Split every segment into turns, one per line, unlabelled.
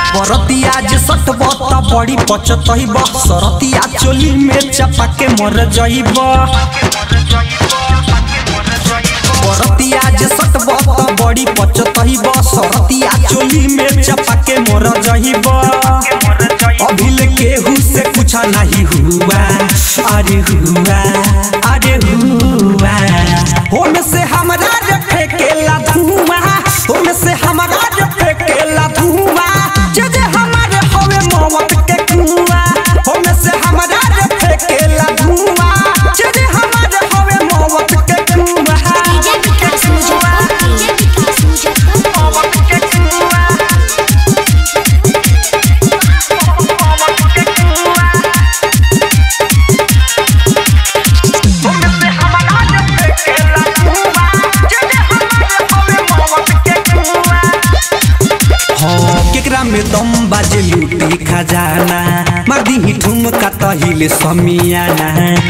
बरतिया जे सटब त बड़ी पचतइब सरतिया चोली में चपा के मर जइब बरतिया जे सटब त बड़ी पचतइब सरतिया चोली में चपा के मर जइब अभिल केहू से कुछ नहीं हुआ अरे हुआ अरे हुआ होने से हमरा रे फेकेला धुआं होने से हमरा रे फेकेला धुआं जे जे हमारे हवे मौत के कुआं होने से हमरा रे फेकेला धुआं जे जे हमारे हवे मौत के कुआं
डीजे विकास मुजफ्फर डीजे विकास मुजफ्फर
मौत के कुआं मौत के कुआं होने से हमरा रे फेकेला धुआं जे जे हमारे हवे मौत के कुआं हाँ, केकरा में दम बाजे लूटी खजाना मार दी ठुमका तहिले समियाना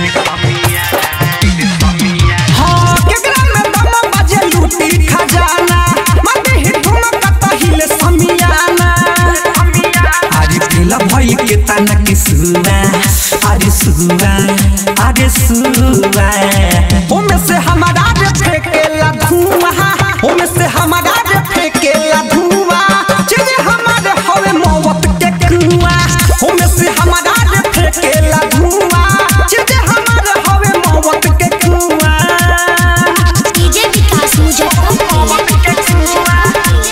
हाँ, केकरा में दम बाजे लूटी खजाना मार दी ठुमका तहिले समियाना आज पीला भई के तना के सुना अरे सुना अरे सुना ओमे से हमारा रे फेकेला धुआं ओमे से हमारा रे फेकेला धुआं जे हमारे हवे मौत के कुआं ओमे से हमारा रे फेकेला धुआं जे हमारे हवे मौत के कुआं
डीजे विकास मुजफ्फर
मौत के कुआं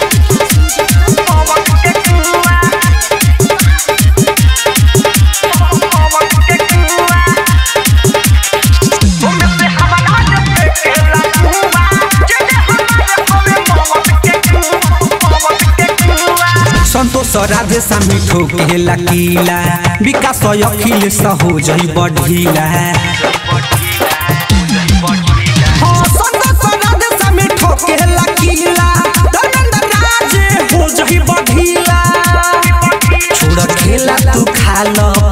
मौत के कुआं मौत के कुआं ओमे से हमारा रे फेकेला धुआं जे हमारे हवे मौत के कुआं मौत के कुआं संतोष राधे सामी ठोकेला कीला विकास अखिलेश हो जई बढ़ीला हाँ, संतोष राधे सामी ठोकेला कीला धर्मेंद्र राज हो जई बढ़ीला छोड़ खेला तू खा लो